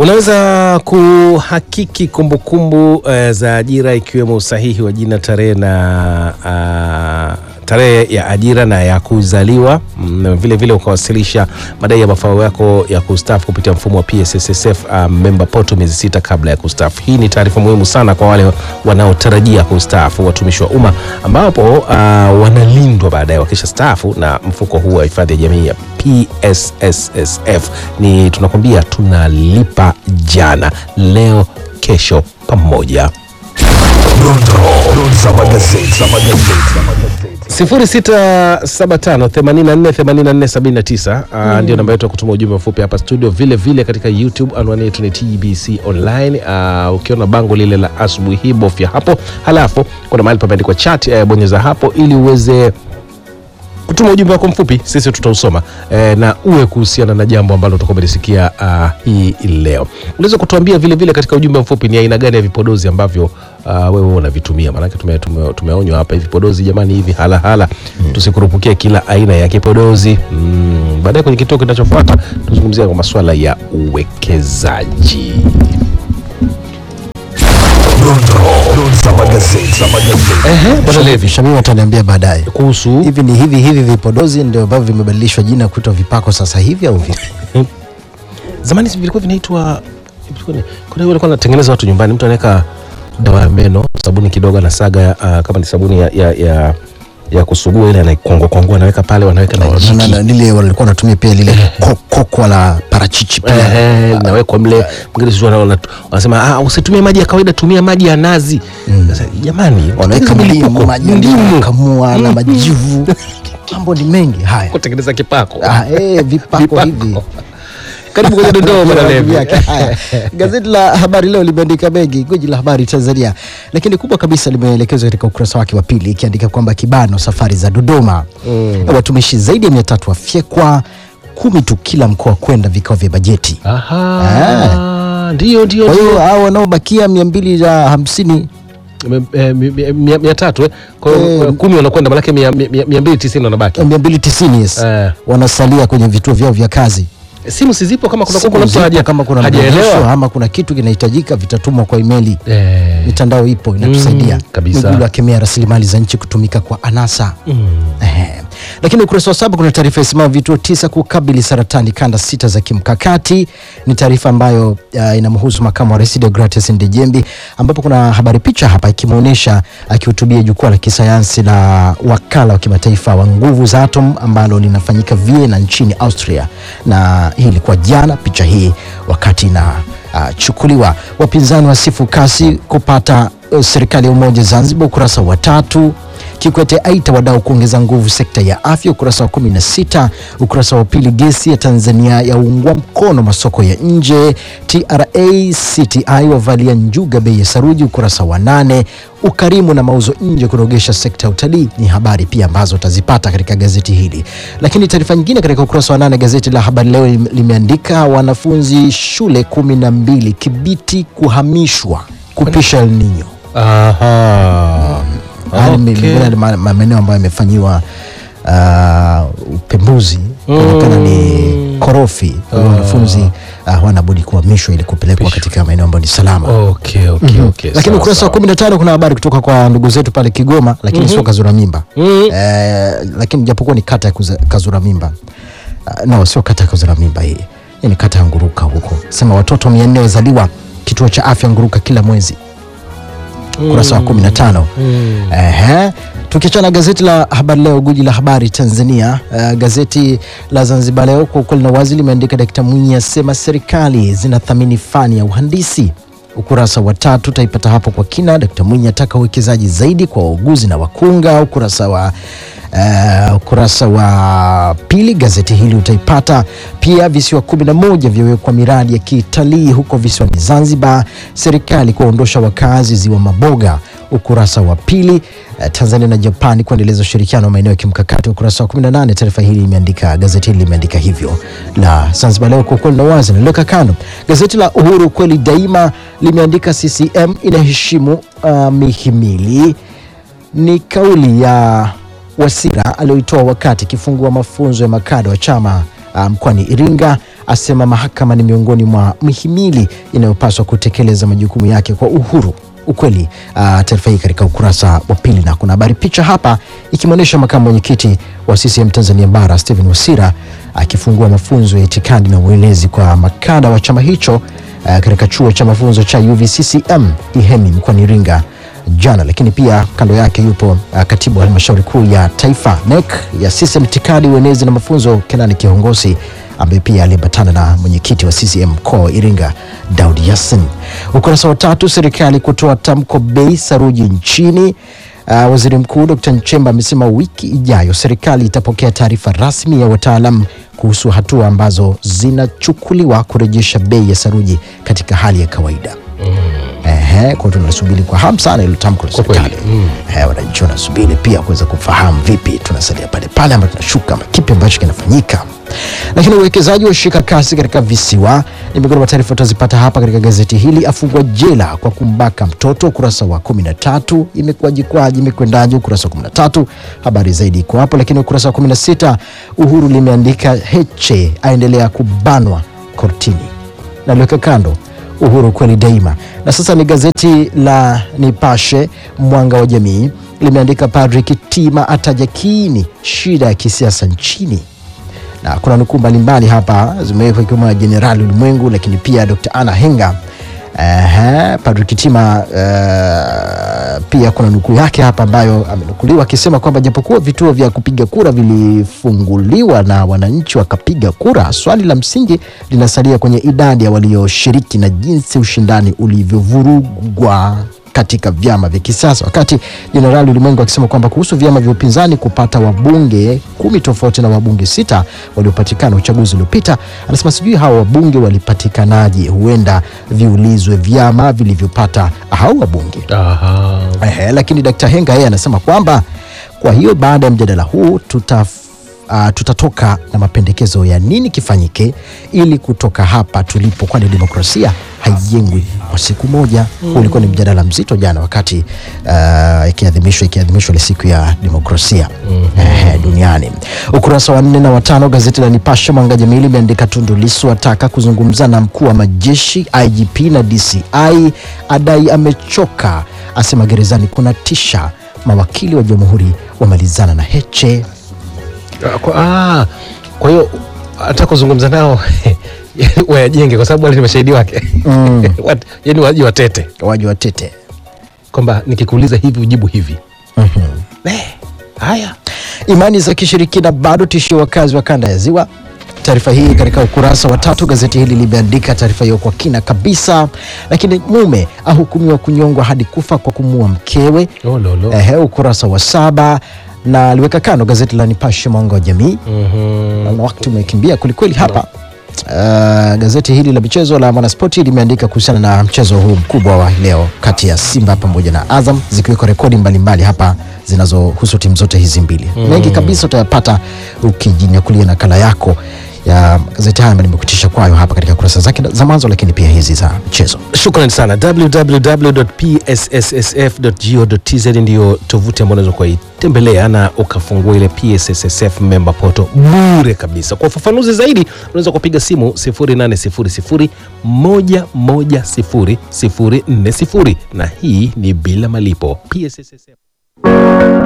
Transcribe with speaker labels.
Speaker 1: Unaweza kuhakiki kumbukumbu uh, za ajira ikiwemo usahihi wa jina, tarehe na uh, tarehe ya ajira na ya kuzaliwa mm, vile vile ukawasilisha madai ya mafao yako ya kustaafu kupitia mfumo wa PSSSF uh, member portal miezi sita kabla ya kustaafu. Hii ni taarifa muhimu sana kwa wale wanaotarajia kustaafu, watumishi wa umma ambapo uh, wanalindwa baadaye wakisha staafu na mfuko huu wa hifadhi ya jamii ya PSSSF. Ni tunakwambia tunalipa jana, leo, kesho pamoja.
Speaker 2: Dondoo za magazeti.
Speaker 1: 0675848479 ndio namba yetu ya kutuma ujumbe mfupi hapa studio. Vile vile katika YouTube anwani yetu ni TBC online. Uh, ukiona bango lile la asubuhi hii bofya hapo, halafu kuna mahali pameandikwa chat, uh, bonyeza hapo ili uweze kutuma ujumbe wako mfupi, sisi tutausoma eh, na uwe kuhusiana na jambo ambalo utakuwa umelisikia uh, hii leo. Unaweza kutuambia vile vile katika ujumbe mfupi ni aina gani ya vipodozi ambavyo uh, wewe unavitumia, maanake tume, tume, tumeonywa hapa hivi vipodozi jamani, hivi hala hala mm. Tusikurupukie kila aina ya kipodozi mm. Baadaye kwenye kituo kinachofuata tuzungumzia kwa masuala ya uwekezaji.
Speaker 2: Dondoo za magazeti.
Speaker 1: Ehe, Bwana Levi,
Speaker 3: Shamim ataniambia baadaye
Speaker 1: kuhusu
Speaker 3: hivi ni hivi hivi vipodozi ndio ambavyo vimebadilishwa jina kuitwa vipako sasa hivi au vipi?
Speaker 1: zamani si vilikuwa vinaitwa vilikuwa ni- kuna yule alikuwa anatengeneza watu nyumbani, mtu anaweka dawa ya meno, sabuni kidogo, anasaga uh, kama ni sabuni ya, ya, ya, ya kusugua ile anaikongwa kongwa, anaweka pale, wanaweka na
Speaker 3: Na-
Speaker 1: jiki
Speaker 3: na- na- lile walikuwa wanatumia pia lile ko- kokwa la parachichi pia
Speaker 1: Ehe, nawekwa mle. Mwingine sisi wana- wana- wanasema ah, usitumie maji ya kawaida, tumia maji ya nazi. Sasa jamani,
Speaker 3: wanaweka
Speaker 1: hizi
Speaker 3: ndimu,
Speaker 1: milipuko,
Speaker 3: maji ya
Speaker 1: ndimu
Speaker 3: kamua na majivu, mambo ni mengi haya.
Speaker 1: kutengeneza kipako.
Speaker 3: Ah, eh, vipako
Speaker 1: Vipako.
Speaker 3: hivi
Speaker 1: Karibu kwenye dondoo bwana Levi.
Speaker 3: yake. Haya. Gazeti la Habari Leo limeandika mengi, gwiji la habari Tanzania, lakini kubwa kabisa limeelekezwa katika ukurasa wake wa pili ikiandika kwamba kibano safari za Dodoma, watumishi zaidi ya mia tatu wafyekwa, kumi tu kila mkoa kwenda vikao vya bajeti.
Speaker 1: Aha, ndio ndio
Speaker 3: Kwa hiyo
Speaker 1: ndio.
Speaker 3: hao wanaobakia mia mbili na hamsini
Speaker 1: Me- eh, mi- mi- mia mia tatu eh. Kwa hiyo
Speaker 3: Eh,
Speaker 1: kumi wanakwenda, manake mia mia- mia mbili tisini wanabaki.
Speaker 3: mia mbili tisini yes,
Speaker 1: Eh.
Speaker 3: wanasalia kwenye vituo vyao vya kazi.
Speaker 1: Simu si zipo kama kuna
Speaker 3: Simu
Speaker 1: kuna mtu
Speaker 3: zipo,
Speaker 1: haja
Speaker 3: kama kuna mrejesho
Speaker 1: hajaelewa.
Speaker 3: ama kuna kitu kinahitajika vitatumwa kwa imeli.
Speaker 1: Eh,
Speaker 3: mitandao ipo inatusaidia.
Speaker 1: Mm, kabisa.
Speaker 3: Mwigulu akemea rasilimali za nchi kutumika kwa anasa. Ehe. Lakini ukurasa wa saba kuna taarifa isemayo vituo tisa kukabili saratani kanda sita za kimkakati. Ni taarifa ambayo uh, inamhusu makamu wa rais Deogratias Ndejembi, ambapo kuna habari picha hapa ikimwonyesha akihutubia jukwaa la kisayansi la wakala wa kimataifa wa nguvu za atom ambalo linafanyika Vienna nchini Austria, na hii ilikuwa jana, picha hii wakati na uh, chukuliwa. Wapinzani wasifu kasi kupata uh, serikali ya umoja Zanzibar, ukurasa wa tatu. Kikwete aita wadau kuongeza nguvu sekta ya afya, ukurasa wa 16. Ukurasa wa pili, gesi ya Tanzania yaungwa mkono masoko ya nje. TRA CTI wavalia njuga bei ya saruji, ukurasa wa nane. Ukarimu na mauzo nje kunogesha sekta ya utalii ni habari pia ambazo utazipata katika gazeti hili. Lakini taarifa nyingine katika ukurasa wa nane gazeti la Habari Leo lim- limeandika wanafunzi shule kumi na mbili Kibiti kuhamishwa kupisha El Nino.
Speaker 1: Aha.
Speaker 3: Haya ni
Speaker 1: Okay.
Speaker 3: miongoni mwa ma- ma- maeneo ambayo yamefanyiwa uh, upembuzi kuonekana ni korofi. Kwa hiyo wanafunzi uh, hawana budi kuhamishwa ili kupelekwa katika maeneo ambayo ni salama.
Speaker 1: Okay, okay, okay.
Speaker 3: Lakini
Speaker 1: sawa,
Speaker 3: ukurasa wa
Speaker 1: sawa.
Speaker 3: 15 kuna habari kutoka kwa ndugu zetu pale Kigoma, lakini sio Kazura Mimba
Speaker 1: Mhm.
Speaker 3: eh, lakini japokuwa ni kata ya kuza- Kazura Mimba uh, no, sio kata ya Kazura Mimba hii hii ni kata ya Nguruka huko, sema watoto 400 wazaliwa kituo cha afya Nguruka kila mwezi ukurasa wa 15. Ehe. Tukiachana gazeti la Habari Leo, guji la habari Tanzania, uh, gazeti la Zanzibar Leo kwa ukweli na wazi limeandika Dkt. Mwinyi asema serikali zinathamini fani ya uhandisi. Ukurasa wa tatu utaipata hapo kwa kina. Dkt. Mwinyi ataka uwekezaji zaidi kwa wauguzi na wakunga. Ukurasa wa Uh, ukurasa wa pili gazeti hili utaipata pia. Visiwa kumi na moja vyawekwa miradi ya kitalii huko visiwani Zanzibar, serikali kuwaondosha wakazi ziwa Maboga. Ukurasa wa pili uh, Tanzania na Japani kuendeleza ushirikiano wa maeneo ya kimkakati. Ukurasa wa 18 taarifa hili imeandika, gazeti hili limeandika hivyo. La Zanzibar Leo kwa ukweli na wazi naliweka kando. Gazeti la Uhuru kweli daima limeandika CCM inaheshimu uh, mihimili ni kauli ya Wasira aliyoitoa wakati ikifungua mafunzo ya makada wa chama uh, mkoani Iringa asema mahakama ni miongoni mwa mihimili inayopaswa kutekeleza majukumu yake kwa uhuru ukweli. Uh, taarifa hii katika ukurasa wa pili, na kuna habari picha hapa ikimwonyesha makamu mwenyekiti wa CCM Tanzania Bara Stephen Wasira akifungua mafunzo ya itikadi na uelezi kwa makada wa chama hicho uh, katika chuo cha mafunzo cha UVCCM Ihemi mkoani Iringa jana. Lakini pia kando yake yupo uh, katibu wa halmashauri kuu ya taifa NEC ya CCM itikadi, uenezi na mafunzo Kenani Kihongosi ambaye pia aliambatana na mwenyekiti wa CCM mkoa wa Iringa Daud Yassin. Ukurasa wa tatu, serikali kutoa tamko bei saruji nchini. Uh, waziri mkuu Dr. Nchemba amesema wiki ijayo serikali itapokea taarifa rasmi ya wataalam kuhusu hatua ambazo zinachukuliwa kurejesha bei ya saruji katika hali ya kawaida. Ehe, kwa hiyo tunasubiri kwa hamu sana ile tamko la
Speaker 1: Kwa kweli,
Speaker 3: serikali. Ehe, wananchi wanasubiri pia kuweza kufahamu vipi tunasalia pale pale ama tunashuka ama kipi ambacho kinafanyika. Lakini uwekezaji wa shika kasi katika visiwa ni miongoni mwa taarifa tutazipata hapa katika gazeti hili. Afungwa jela kwa kumbaka mtoto, ukurasa wa 13. Imekuwaje kwaje, imekwendaje, ukurasa wa 13. Habari zaidi iko hapo, lakini ukurasa wa 16 Uhuru limeandika Heche aendelea kubanwa kortini, naliweka kando Uhuru kweli daima. Na sasa ni gazeti la Nipashe Mwanga wa Jamii limeandika Padri Kitima ataja kiini shida ya kisiasa nchini, na kuna nukuu mbalimbali hapa zimewekwa ikiwemo na Jenerali Ulimwengu, lakini pia Dr. Anna Henga. Ehe, Padri Kitima eh, pia kuna nukuu yake hapa ambayo amenukuliwa akisema kwamba japokuwa vituo vya kupiga kura vilifunguliwa na wananchi wakapiga kura, swali la msingi linasalia kwenye idadi ya walioshiriki na jinsi ushindani ulivyovurugwa katika vyama vya kisiasa, wakati Jenerali Ulimwengu akisema kwamba kuhusu vyama vya upinzani kupata wabunge kumi tofauti na wabunge sita waliopatikana uchaguzi uliopita, anasema sijui hawa wabunge walipatikanaje, huenda viulizwe vyama vilivyopata hao wabunge.
Speaker 1: Aha.
Speaker 3: Ehe, lakini Dkt. Henga yeye anasema kwamba kwa hiyo baada ya mjadala huu tuta Uh, tutatoka na mapendekezo ya nini kifanyike ili kutoka hapa tulipo, kwani demokrasia haijengwi kwa siku moja. Huu ulikuwa ni mjadala mzito jana wakati uh, ikiadhimishwa ikiadhimishwa ile siku ya demokrasia eh, duniani. Ukurasa wa nne na watano gazeti la Nipashe Mwanga Jamii limeandika Tundu Lissu ataka kuzungumza na mkuu wa majeshi IGP na DCI, adai amechoka, asema gerezani kuna tisha, mawakili wa jamhuri wamalizana na Heche.
Speaker 1: Ah, Kwa, ah, kwa hiyo hata kuzungumza nao wayajenge kwa sababu wale ni mashahidi wake Wat- yaani waje watete
Speaker 3: waji watete
Speaker 1: kwamba nikikuuliza hivi ujibu hivi Eh, haya
Speaker 3: Imani za kishirikina bado tishio wakazi wa kanda ya Ziwa. Taarifa hii katika ukurasa wa tatu, gazeti hili limeandika taarifa hiyo kwa kina kabisa. Lakini mume ahukumiwa kunyongwa hadi kufa kwa kumuua mkewe.
Speaker 1: Oh, lolo.
Speaker 3: Ehe, ukurasa wa saba na aliweka kando gazeti la Nipashe Mwanga wa Jamii.
Speaker 1: Mhm.
Speaker 3: Na wakati umekimbia kwelikweli hapa. Uh, gazeti hili la michezo la Mwanaspoti limeandika kuhusiana na mchezo huu mkubwa wa leo kati ya Simba pamoja na Azam, zikiwekwa rekodi mbalimbali hapa zinazohusu timu zote hizi mbili. Mengi kabisa utayapata ukijinyakulia nakala yako ya gazeti haya ambayo nimekutisha kwayo hapa katika kurasa zake za mwanzo, lakini pia hizi za mchezo.
Speaker 1: Shukrani sana. www.psssf.go.tz ndiyo tovuti ambayo unaweza kuitembelea na ukafungua ile PSSSF member portal bure kabisa. Kwa ufafanuzi zaidi, unaweza kupiga simu 0800 110 040 na hii ni bila malipo. PSSSF